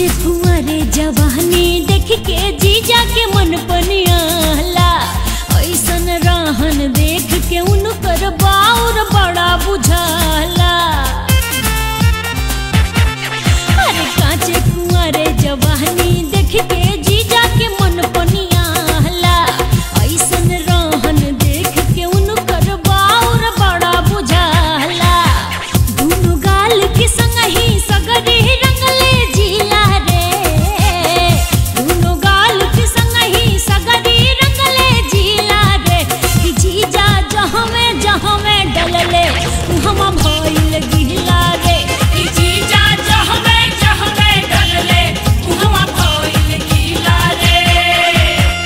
काचे फुआरे जवानी देख के जीजा के मन पनियाला ऐसन रहन देख के उनकर बाउर बड़ा बुझाला अरे काचे फुआरे जवानी देख के जीजा के मन पनियाला ऐसन रहन देख के उनकर बाउर बड़ा बुझाला दुनु गाल के संग ही सगरी रंगले जिला रे दुनु गाल के संग ही सगरी रंगले जिला रे कि जीजा जहाँ में जहाँ में डलले हम भइल गिला रे कि जीजा जहवे जहवे डलले उहवा भइल गीला रे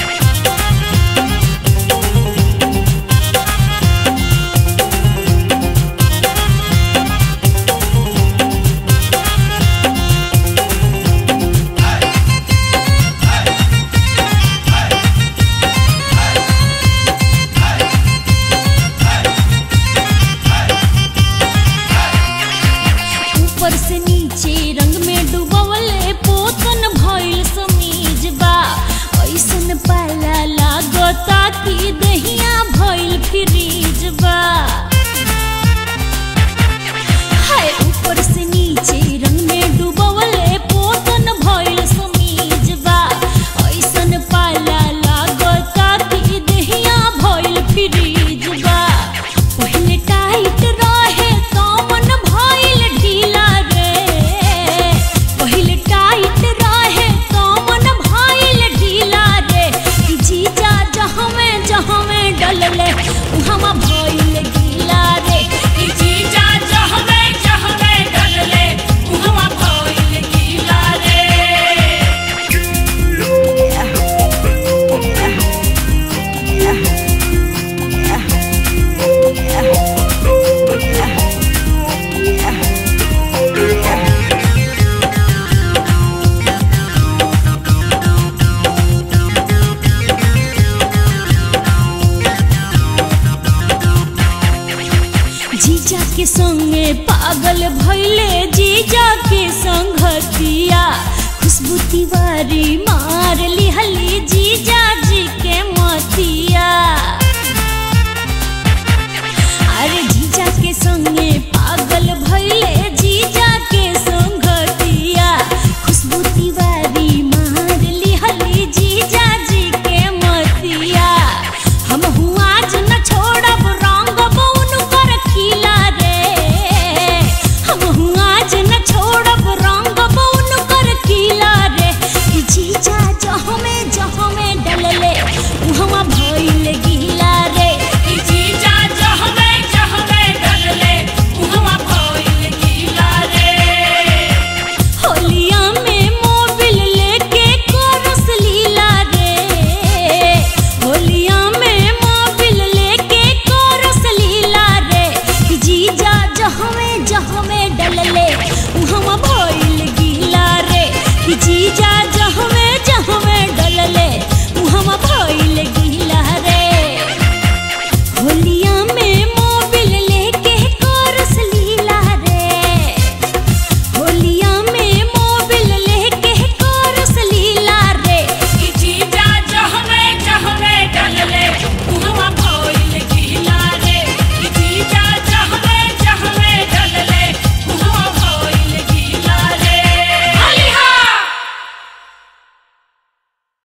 ऊपर से नीचे रंग में डूबवले पोतन भइल समीज बा ऐसन पाला लागता कि दहिया भइल फ्रीज बा हाय ऊपर से नीचे रंग में डूबवले पोतन भइल समीज बा ऐसन पाला लागता कि दहिया भइल फ्रीज बा पहले टाइट रहे तो मन भइल ढीला रे पहले टाइट रहे तो मन भइल ढीला रे कि जीजा जहाँ में जहाँ में डलले उहाँ भइल गीला रे कि जीजा जहवे जहवे डलले उहवा भइल गीला रे जीजा के संगे पागल भइले जीजा के संगतिया खुशबू तिवारी